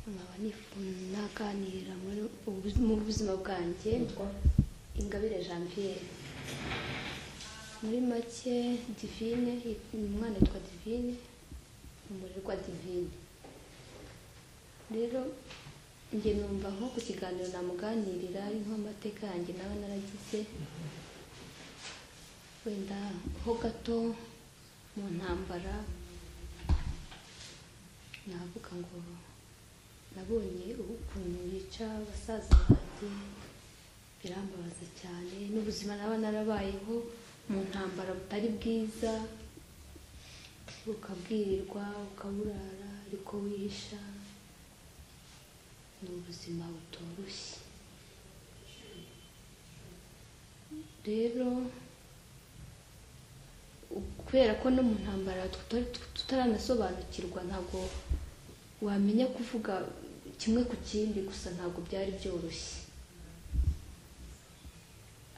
nkaba nifu- naganira muri ubu- mu buzima bwanjye ingabire jean pierre muri make divine umwana yitwa divine umurerwa divine rero njye numva nko ku kiganiro namuganirira ari nk'amateka yanjye nawe naragize wenda ho gato mu ntambara navuga ngo nabonye ukuntu yica abasaza banjye birambabaza cyane n'ubuzima naba narabayeho mu ntambara butari bwiza ukabwirirwa ukaburara ariko wihisha ni ubuzima butoroshye rero kubera ko no mu ntambara tutari- tutaranasobanukirwa ntabwo wamenya kuvuga kimwe ku kindi gusa ntabwo byari byoroshye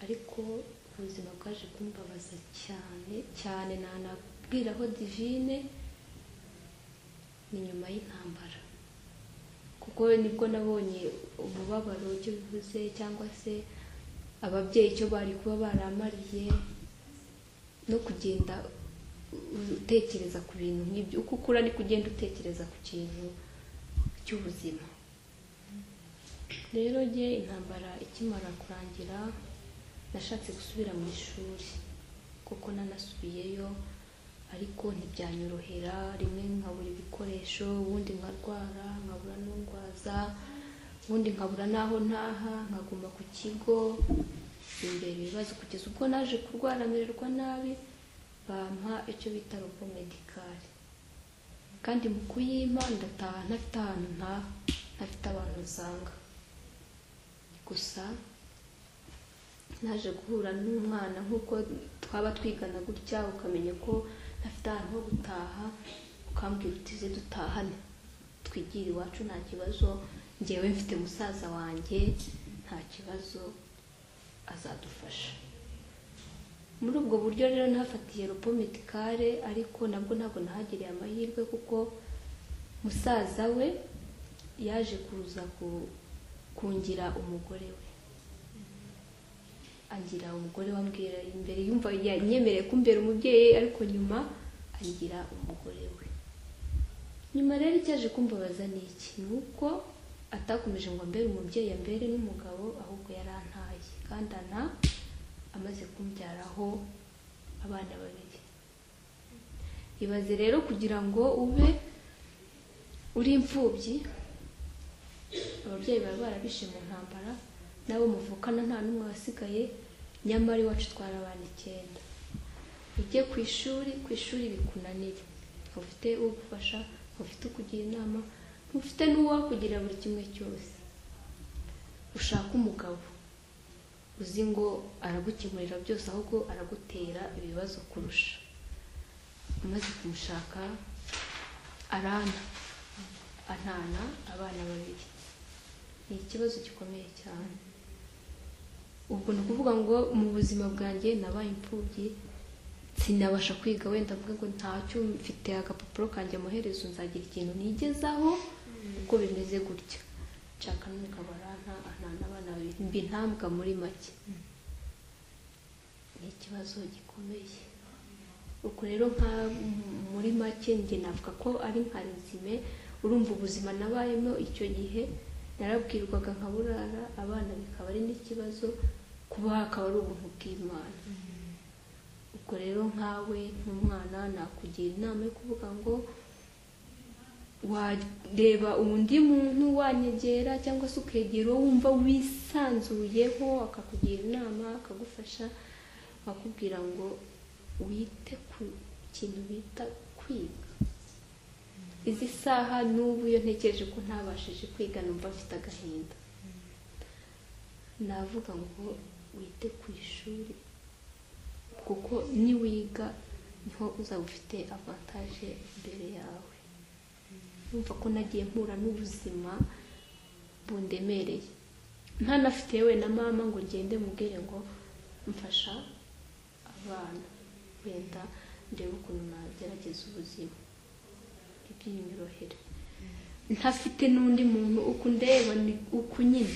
ariko ubuzima bwaje kumbabaza cyane cyane nanabwiraho divine ni nyuma y'intambara kuko nibwo nabonye umubabaro icyo bivuze cyangwa se ababyeyi icyo bari kuba baramariye no kugenda utekereza ku bintu nk'ibyo uko ukura ni kugenda utekereza ku kintu cy'ubuzima rero njye intambara ikimara kurangira nashatse gusubira mu ishuri kuko nanasubiyeyo ariko ntibyanyorohera rimwe nkabura ibikoresho ubundi nkarwara nkabura n'undwaza ubundi nkabura n'aho ntaha nkaguma ku kigo imbere ibibazo kugeza ubwo naje kurwara mererwa nabi bampa icyo bita robo medikari kandi mu kuyimpa ndataha ntafite ahantu ntaha ntafite abantu nsanga gusa naje guhura n'umwana nk'uko twaba twigana gutya ukamenya ko ntafite ahantu ho gutaha ukambwira uti ze dutahane twigire iwacu nta kibazo ngewe mfite musaza wanjye nta kibazo azadufasha muri ubwo buryo rero nahafatiye ropo medikare ariko nabwo ntabwo nahagiriye amahirwe kuko musaza we yaje kuza ku- kungira umugore we angira umugore wambwira imbere yumva yanyemereye kumbera umubyeyi ariko nyuma angira umugore we nyuma rero icyaje kumbabaza ni iki ni uko atakomeje ngo ambere umubyeyi ambere n'umugabo ahubwo yarantaye kandi ana amaze kumbyaraho abana babiri ibaze rero kugira ngo ube uri imfubyi ababyeyi baba barabishe mu ntambara nabo muvukana nta n'umwe wasigaye nyamara iwacu twari abana icyenda ujye ku ishuri ku ishuri bikunanire ufite ugufasha ufite ukugira inama ufite n'uwakugira buri kimwe cyose ushaka umugabo uzi ngo aragukemurira byose ahubwo aragutera ibibazo kurusha umaze kumushaka arana antana abana babiri ni ikibazo gikomeye cyane ubwo ni ukuvuga ngo mu buzima bwanjye nabaye imfubyi sinabasha kwiga wenda mvuge ngo ntacyo mfite agapapuro kanjye amaherezo nzagira ikintu nigezaho uko bimeze gutya nshaka n'umugabo aranka anana abana babiri mbi ntambwa muri make ni ikibazo gikomeye ubwo rero nka muri make njye navuga ko ari nka rezime urumva ubuzima nabayemo icyo gihe narabwirwaga nkaburara abana bikaba ari n'ikibazo kuba hakaba ari ubuntu bw'imana ubwo rero nkawe nk'umwana nakugira inama yo kuvuga ngo wareba undi muntu wanyegera cyangwa se ukegera uwo wumva wisanzuyeho akakugira inama akagufasha akakubwira ngo wite ku kintu bita kwiga izi saha n'ubu iyo ntekereje ko ntabashije kwiga numva mfite agahinda navuga ngo wite ku ishuri kuko niwiga niho uzaba ufite avantaje imbere yawe numva ko nagiye mpura n'ubuzima bundemereye ntanafite yewe na mama ngo ngende mubwire ngo mfasha abana wenda ndebe ukuntu nagerageza ubuzima iby'inyorohere ntafite n'undi muntu uko undeba ni uko nyine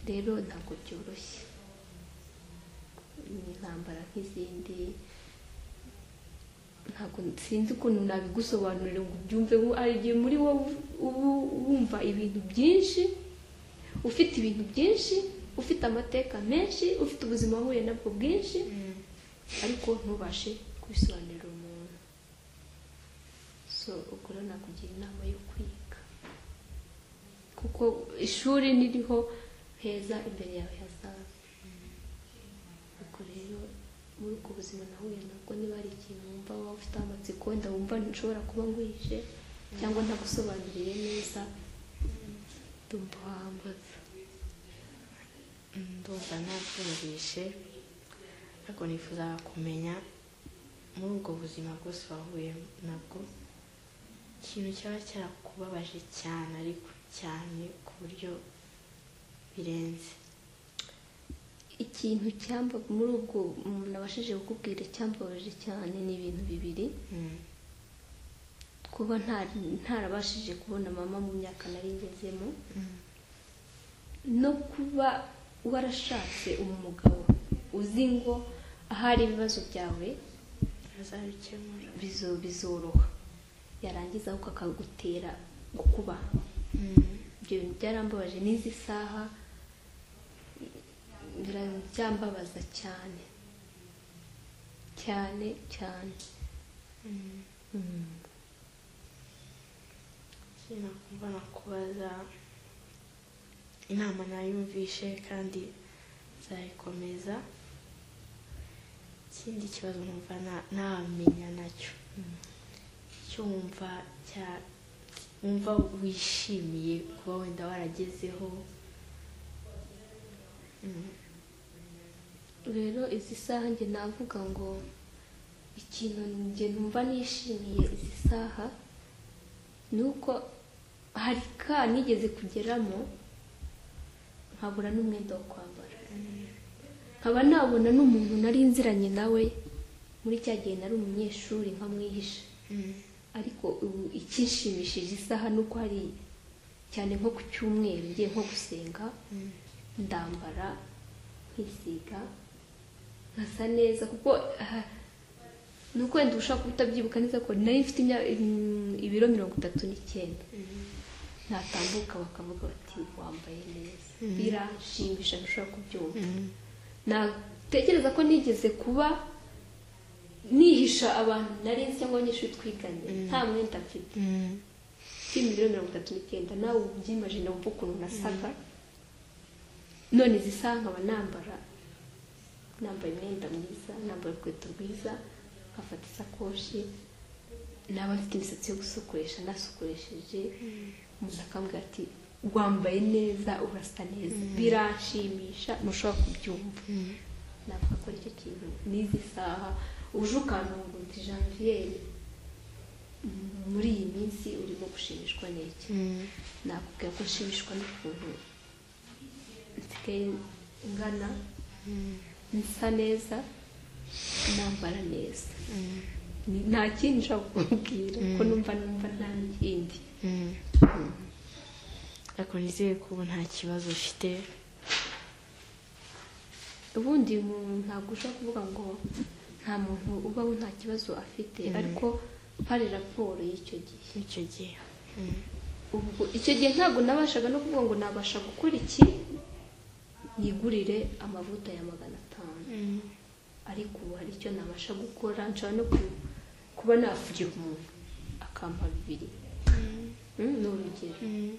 rero ntabwo byoroshye ni intambara nk'izindi ntabwo sinzi ukuntu nabigusobanurira ngo ubyumve ngo hari igihe muri wowe uba wumva ibintu byinshi ufite ibintu byinshi ufite amateka menshi ufite ubuzima wahuye nabwo bwinshi ariko ntubashe kubisobanurira umuntu so ubwo rero nakugira inama yo kwiga kuko ishuri niriho heza imbere yawe hazaza ubwo rero muri ubwo buzima nahuye nabwo niba hari ikintu wumva waba ufite amatsiko wenda wumva nshobora kuba nguhishe cyangwa ntagusobanuriye neza ndumva wambaza ndumva ntabyumvishe ariko nifuza kumenya muri ubwo buzima bwose wahuye nabwo ikintu cyaba cyarakubabaje cyane ariko cyane ku buryo birenze ikintu cyamba muri ubwo umuntu abashije kukubwira cyambabaje cyane ni ibintu bibiri Mm. kuba ntari- ntarabashije kubona mama mu myaka nari ngezemo no kuba warashatse umugabo uzi ngo ahari ibibazo byawe azabikemura bizo- bizoroha yarangiza ahubwo akagutera gukubaha Mm. ibyo bintu byarambabaje n'izi saha bira- byambabaza cyane cyane cyane Mm. Ikindi nakumva nakubaza inama nayumvishe kandi nzayikomeza ikindi kibazo numva na- namenya nacyo icyo wumva cya- wumva wishimiye kuba wenda waragezeho Mm. rero izi saha njye navuga ngo ikintu njye numva nishimiye izi saha ni uko hari ka nigeze kugeramo nkabura n'umwenda wo kwambara nkaba nabona n'umuntu nari nziranye nawe muri cya gihe nari umunyeshuri nkamwihisha Mm. ariko ubu icyishimishije isaha ni uko hari cyane nko ku cyumweru ngiye nko gusenga Mm. ndambara nkisiga nkasa neza kuko aha, ni uko wenda ushobora kuba utabyibuka neza ko nari mfite imya- im- ibiro mirongo itatu n'icyenda Mm. natambuka bakavuga bati wambaye neza Mhm. biranshimisha ntushobora kubyumva Mm. natekereza ko nigeze kuba nihisha abantu nari nzi cyangwa abanyeshuri twiganye Mm. nta mwenda mfite Mm. mfite miliyoni mirongo itatu n'icyenda nawe ubu byimajina wumva ukuntu nasaga none izi saha nkaba nambara nambaye imyenda myiza nambaye urukweto rwiza nkafata isakoshi naba mfite imisatsi yo gusokoresha nasukoresheje umuntu akambwira ati wambaye neza urasa neza biranshimisha ntushobora kubyumva Mm. navuga ko aricyo kintu n'izi saha uje ukantunguti janviere mm, muri iyi minsi urimo gushimishwa n'iki Mm. nakubwira ko nshimishwa n'ukuntu nsigaye ngana Mm. nsa neza nambara neza Mm. Ni- nta kindi nshobora kukubwira ko Mm. numva numva nta kindi Mm. ariko nizeye ko ubu nta kibazo ufite ubundi umuntu ntabwo ushobora kuvuga ngo nta muntu ubaho nta kibazo afite ariko hari raporo y'icyo gihe n'icyo gihe Mm. ubwo icyo gihe ntabwo nabashaga no kuvuga ngo nabasha gukora iki nigurire amavuta ya magana atanu Mm. ariko ubu hari icyo nabasha gukora nshobora no ku- kuba nafugira umuntu akampa bibiri Mm. Mm, ni urugero Mm.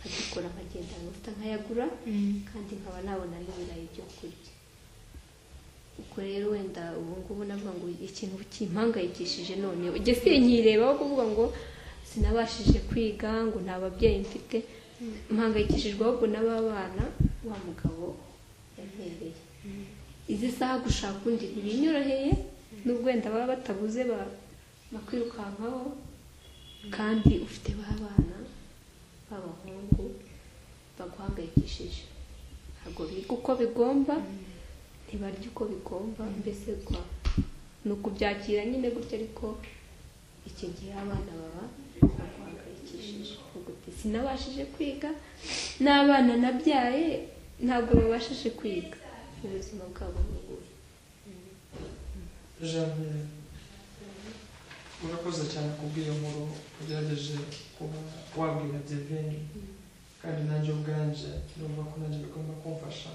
nkagikora nkagenda amavuta nkayagura Mm. kandi nkaba nabona n'ibirayi byo kurya ubwo rero wenda ubu ngubu navuga ngo ikintu kimpangayikishije none ujye sinkireba aho kuvuga ngo sinabashije kwiga ngo nta babyeyi mfite mpangayikishijwe ahubwo n'ababana wa mugabo yantereye Mm. izi saha gushaka undi ntibinyoroheye n'ubwo wenda baba batabuze ba- bakwirukankaho kandi ufite ba bana b'abahungu baguhangayikishije ntabwo biga uko bigomba ntibarya uko bigomba mbese rwa ni ukubyakira nyine gutya ariko iki gihe abana baba baguhangayikishije sinabashije kwiga n'abana nabyaye ntabwo babashije kwiga ubuzima bwabo buguye janvier urakoze cyane kubw'iyo nkuru ugerageje kuba wabwira divine kandi nanjye ubwanje numva ko nanjye bigomba kumfasha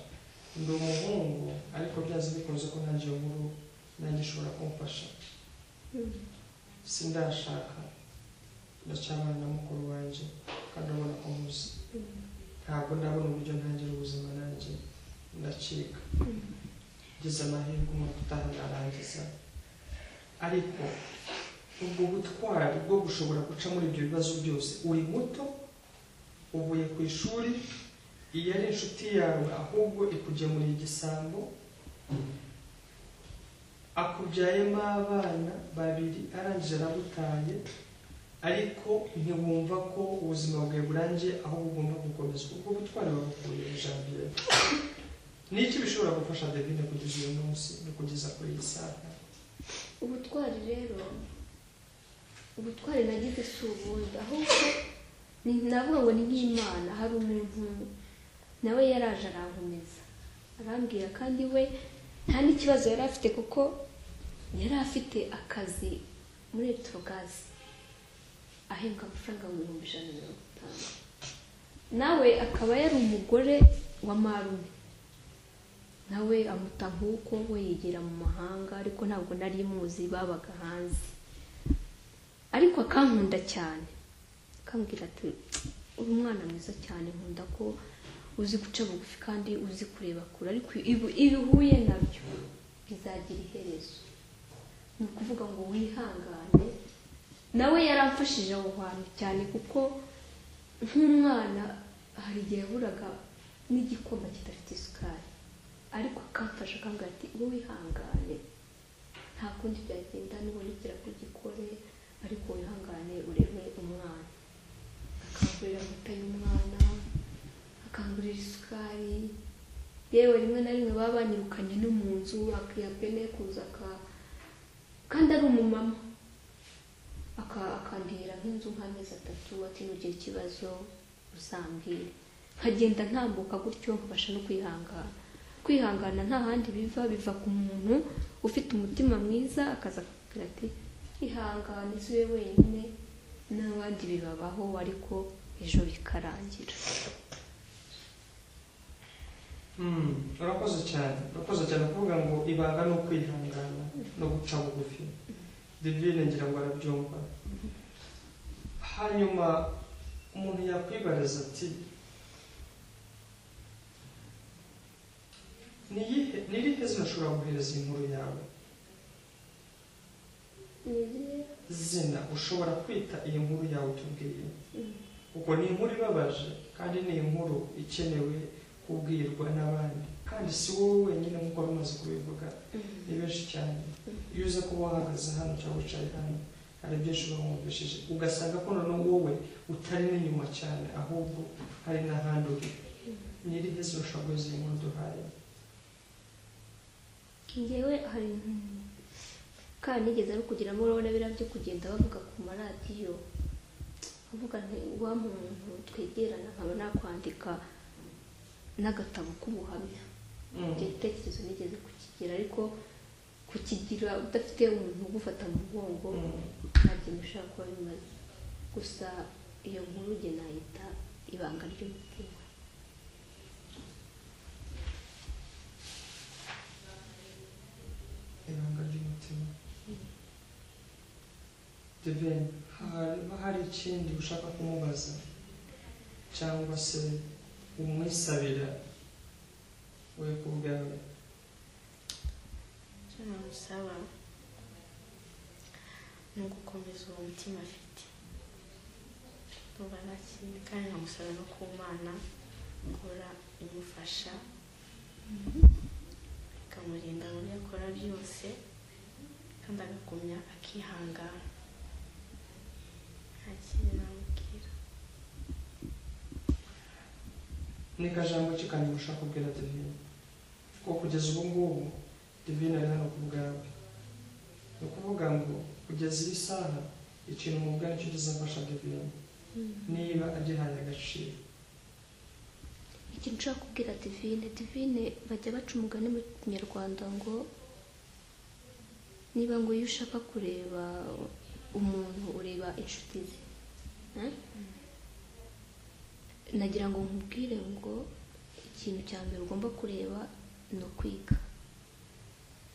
ndi umuhungu ariko byanze bikunze ko nanjye iyo nkuru nanjye ishobora kumfasha sindashaka ndacyabana na mukuru wanjye kandi ubona ko muzi ntabwo ndabona uburyo ntangira ubuzima nanjye ndacika ngeze amahirwe umwaka utaha ndarangiza ariko ubwo butwari bwo gushobora guca muri ibyo bibazo byose uri muto uvuye ku ishuri iyo ari inshuti yawe ahubwo ikugemurira igisambo akubyayemo abana babiri arangije aragutaye ariko ntiwumva ko ubuzima bwawe burangiye ahubwo ugomba gukomeza ubwo butwari babukuye janvier niki bishobora gufasha devine kugeza uyu munsi no kugeza kuri iyi saha ubutwari rero ubutwari nagize si ubundi ahubwo ni- navuga ngo ni nk'imana hari umuntu nawe yaraje arankomeza arambwira kandi we nta n'ikibazo yari afite kuko yari afite akazi muri electrogazi ahembwa amafaranga ibihumbi ijana na mirongo itanu nawe akaba yari umugore wa marume nawe amuta nk'uko we yigira mu mahanga ariko ntabwo nari muzi babaga hanze ariko akankunda cyane akambwira ati uri umwana mwiza cyane nkunda ko uzi guca bugufi kandi uzi kureba kure ariko ibi- ibi uhuye nabyo bizagira iherezo ni ukuvuga ngo wihangane nawe yaramfashije aho hantu cyane kuko nk'umwana hari igihe yaburaga n'igikoma kidafite isukari ariko akamfasha akambwira ati wowe wihangane nta kundi byagenda nibonekera ko gikore ariko wihangane urebe umwana akangurira amata y'umwana akangurira isukari yewe rimwe na rimwe baba banyirukanye no mu nzu akiha pene kuza aka kandi ari umumama aka- akantera nk'inzu nk'amezi atatu ati nugira ikibazo uzambwire nkagenda ntambuka gutyo nkabasha no kwihangana kwihangana nta handi biva biva ku muntu ufite umutima mwiza akaza akakubwira ati ihangane si we wenyine n'abandi bibabaho ariko ejo bikarangira Mm, urakoze cyane urakoze cyane kuvuga ngo ibanga ni ukwihangana no guca bugufi divine ngira ngo arabyumva hanyuma umuntu yakwibariza ati "Niyihe- ni irihe zina ushobora guhereza inkuru yawe zina ushobora kwita iyi nkuru yawe utubwiye ubwo ni inkuru ibabaje kandi ni inkuru ikenewe kubwirwa n'abandi kandi si wowe wenyine nk'uko wari umaze kubivuga ni benshi cyane iyo uza kuba wahagaze hano cyangwa wicaye hano hari byinshi uba wumvishije ugasanga ko noneho wowe utari n'inyuma cyane ahubwo hari n'ahandi uri ni irihe zina ushobora guhereza iyi nkuru duhaye ngewe hari kandi nigeze no kugiramo urabona biriya byo kugenda bavuga ku maradiyo bavuga nti wa muntu twegerana nkaba nakwandika n'agatabo k'ubuhamya Mm. icyo gitekerezo nigeze kukigira ariko kukigira udafite umuntu ugufata mu mugongo Mm. ntabyo mushaka kuba bimaze gusa iyo nkuru nge nayita ibanga ry'umutima ibanga ry'umutima divine haba hari ikindi ushaka kumubaza cyangwa se umwisabira we ku bwawe icyo namusaba ni ugukomeza uwo mutima afite numva nta kindi kandi nkamusaba no ku mana gukora imufasha ikamurinda mu byo akora byose kandi agagumya akihangana nta kindi namubwira ni kajambo ki kandi ushaka kubwira divine kuko kugeza ubu ngubu divine ari hano ku bwawe ni ukuvuga ngo kugeza iyi saha ikintu umubwira nicyo kizafasha divine niba agihaye agaciro ikintu ushobora kubwira divine divine bajya baca umugani mu kinyarwanda ngo niba ngo iyo ushaka kureba umuntu ureba inshuti ze Eh? nagira ngo nkubwire ngo ikintu cya mbere ugomba kureba ni ukwiga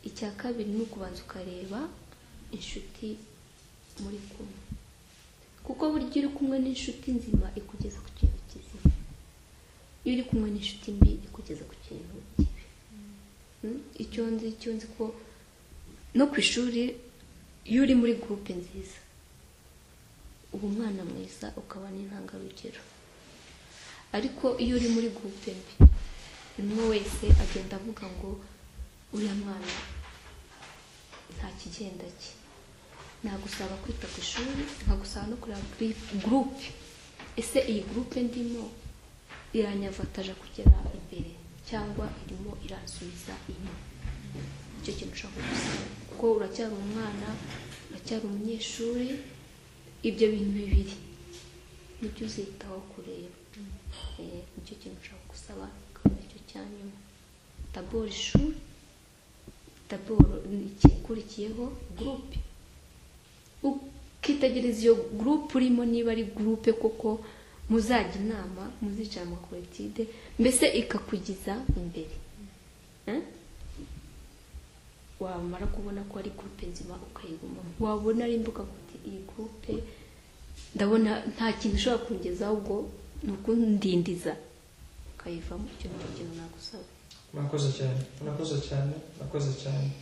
icya kabiri ni ukubanza ukareba inshuti muri kumwe kuko burya uri kumwe n'inshuti nzima ikugeza ku kintu kizima iyo uri kumwe n'inshuti mbi ikugeza ku kintu kibi Mm? icyo nzi icyo nzi ko no ku ishuri iyo uri muri gurupe nziza uba umwana mwiza ukaba n'intangarugero ariko iyo uri muri gurupe mbi buri umwe wese agenda avuga ngo uriya mwana nta kigenda cye nagusaba kwita ku ishuri nkagusaba no kureba gri- gurupe ese iyi gurupe ndimo iranyavataja kugera imbere cyangwa irimo iransubiza inyuma nicyo kintu ushaka gusa kuko uracyari umwana uracyari umunyeshuri ibyo bintu bibiri nibyo uzitaho kureba Eh, nicyo kintu ushaka gusaba akaba icyo cya nyuma daboro ishuri daboro ikikurikiyeho gurupe ukitegereza iyo gurupe urimo niba ari gurupe koko muzajya inama muzicara amakoretide mbese ikakugiza imbere Eh? wamara kubona ko ari gurupe nzima ukayigumamo wabona ari imbuga kuti iyi gurupe ndabona nta kintu ushobora kungezaho ubwo ni ukundindiza ukayivamo icyo ni cyo kintu nagusaba murakoze cyane murakoze cyane murakoze cyane